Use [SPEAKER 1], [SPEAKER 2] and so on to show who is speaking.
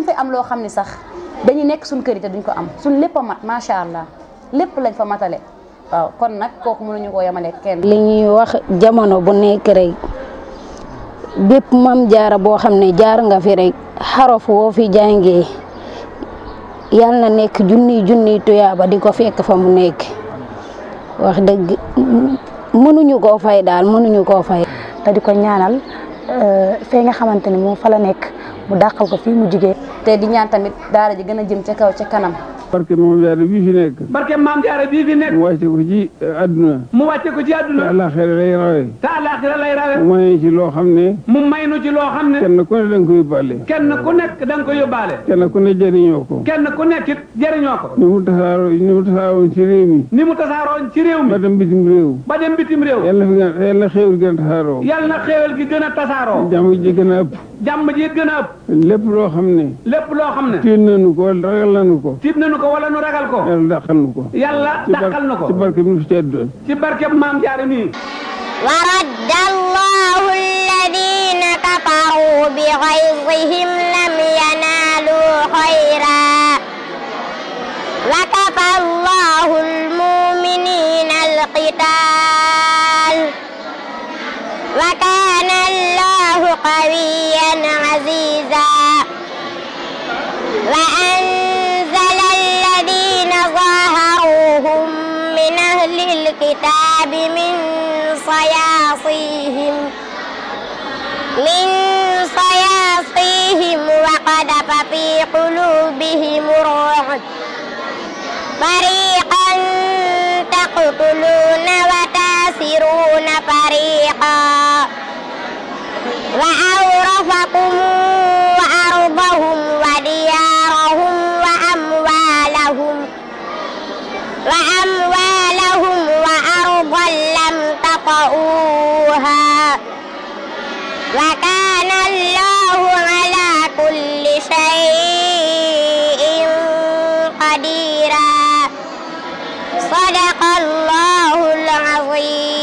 [SPEAKER 1] dinañ fay am loo xam ne sax dañuy nekk suñ kër yi te duñ ko am suñ lépp a mat macha allah lépp lañ fa matale waaw kon nag kooku mënuñu koo yemale kenn.
[SPEAKER 2] li ñuy wax jamono bu nekk rek bépp mam jaara boo xam ne jaar nga fi rek xarof woo fi jàngee yal na nekk junniy junniy tuyaaba di ko fekk fa mu nekk wax dëgg mënuñu koo fay daal mënuñu koo fay.
[SPEAKER 3] te di ko ñaanal fee nga xamante ni moom fa la nekk mu dàqal ko fii mu jigee
[SPEAKER 1] te di ñaan tamit daara ji gën a jëm ca kaw ca kanam.
[SPEAKER 4] barke maam jaara bii fi nekk
[SPEAKER 5] barke maam jaara bii fi nekk
[SPEAKER 4] mu wàcce ko ci àdduna
[SPEAKER 5] mu wàcce ko ci
[SPEAKER 4] te
[SPEAKER 5] àdduna
[SPEAKER 4] àllaaxira lay rawee
[SPEAKER 5] te àllaaxira lay rawe
[SPEAKER 4] mu may ci loo xam ne
[SPEAKER 5] mu may nu ci loo xam ne
[SPEAKER 4] kenn ku ne da nga ko yóbbaale
[SPEAKER 5] kenn ku nekk da nga ko yóbbaale
[SPEAKER 4] kenn ku ne jëriñoo ko
[SPEAKER 5] kenn ku nekk it jëriñoo ko
[SPEAKER 4] ni mu tasaaroo ni mu tasaaroon ci réew mi
[SPEAKER 5] ni mu tasaaroon ci réew
[SPEAKER 4] ba
[SPEAKER 5] mi
[SPEAKER 4] dem bitim réew
[SPEAKER 5] ba dem bitim réew
[SPEAKER 4] yàlla fi gën yàlla xéewal gën a tasaaroo
[SPEAKER 5] yal na xéewal gi gën a tasaaroo
[SPEAKER 4] jàmm ji gën a ëpp
[SPEAKER 5] jàmm ji gën a ëpp
[SPEAKER 4] lépp loo xam ne
[SPEAKER 5] lépp loo xam ne
[SPEAKER 4] tiit nañu ko wala ragal nañu ko
[SPEAKER 5] tiit nañu ko wala nu ragal ko
[SPEAKER 4] yàlla dàqal nu ko
[SPEAKER 5] yàlla
[SPEAKER 4] ci bar-
[SPEAKER 5] dàqal na ko
[SPEAKER 4] ci barke bi mu fi teddoon
[SPEAKER 5] ci barke maam jaara nii
[SPEAKER 6] ورد الله الذين كفروا بغيظهم لم ينالوا خيرا وكفى الله المؤمنين القتال وكان الله قويا عزيزا وأنزل الذين ظاهروهم من أهل الكتاب من صياصيهم من صياصيهم وقذف في قلوبهم الرعب فريقا تقتلون وتاسرون فريقا وأورثكم أرضهم وديارهم وأموالهم وأموالهم وأرضا لم تطئوها وكان الله على كل شيء قديرا صدق الله العظيم